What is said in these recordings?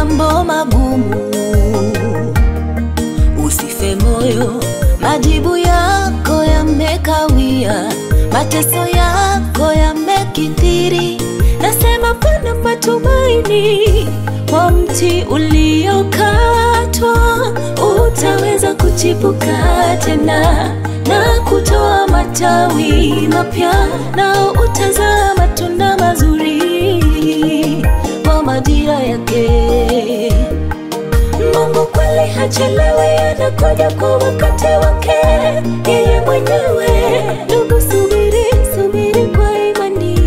mambo magumu, usife moyo, majibu yako yamekawia, mateso yako yamekithiri. Nasema pana matumaini kwa mti uliokatwa, utaweza kuchipuka tena na kutoa matawi mapya, nao utazaa matunda mazuri kwa majira yake. Mungu kweli hachelewi, anakuja kwa wakati wake yeye mwenyewe. Ndugu, subiri, subiri kwa imani,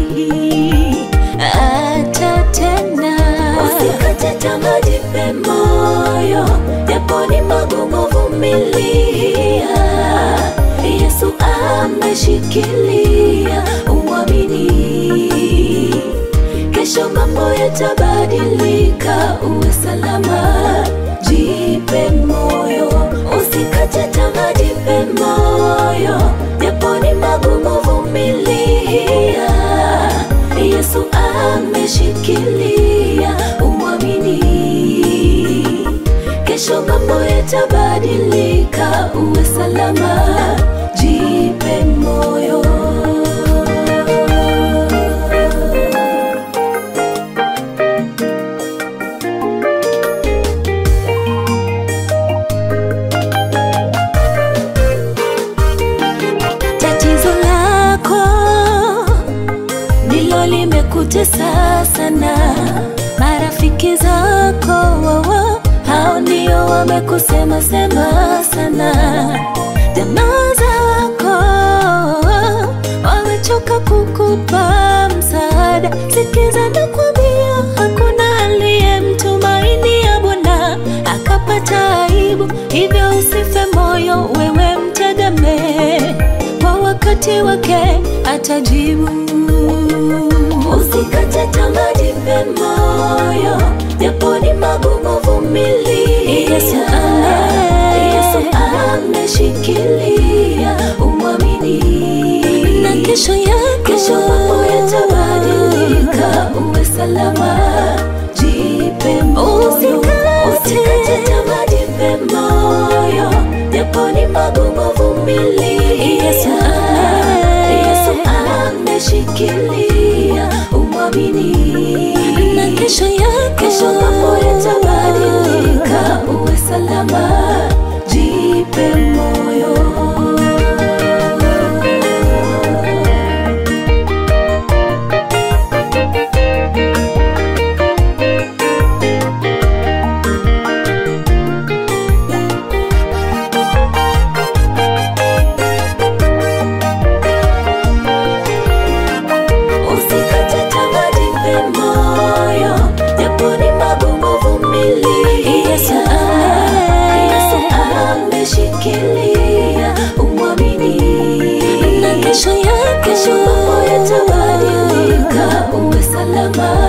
atatenda. Usikate tamaa, jipe moyo, japo ni magumu, vumilia. Yesu ameshikilia, umwamini kesho mambo yatabadilika, uwe salama, jipe moyo, usikate tamaa, jipe moyo, japo ni magumu, vumilia. Yesu ameshikilia, umwamini, kesho mambo yatabadilika, uwe salama, jipe moyo. tatizo lako ndilo limekutesa sana, marafiki zako wawa, hao ndio wamekusema sema sana, jamaa zako wamechoka kukupa msaada. Sikiza nakwambia, hakuna aliyemtumaini ya Bwana akapata aibu, hivyo usife moyo, wewe mtegemee kwa wakati wake atajibu. Usikate tamaa, jipe moyo, japo ni magumu, vumilia. Yesu ame, Yesu ameshikilia, umwamini, na kesho yako, kesho mambo yatabadilika, uwe salama, jipe moyo, usikate tamaa, jipe moyo, japo ni magumu, vumilia. Yesu ame, Yesu ameshikilia, umwamini, na kesho yako, kesho mambo yatabadilika, uwe salama, jipe moyo. Usikate tamaa, jipe moyo, japo ni magumu, vumilia. Yesu ame, Yesu ameshikilia, umwamini, na kesho yako, kesho mambo yatabadilika, uwe salama,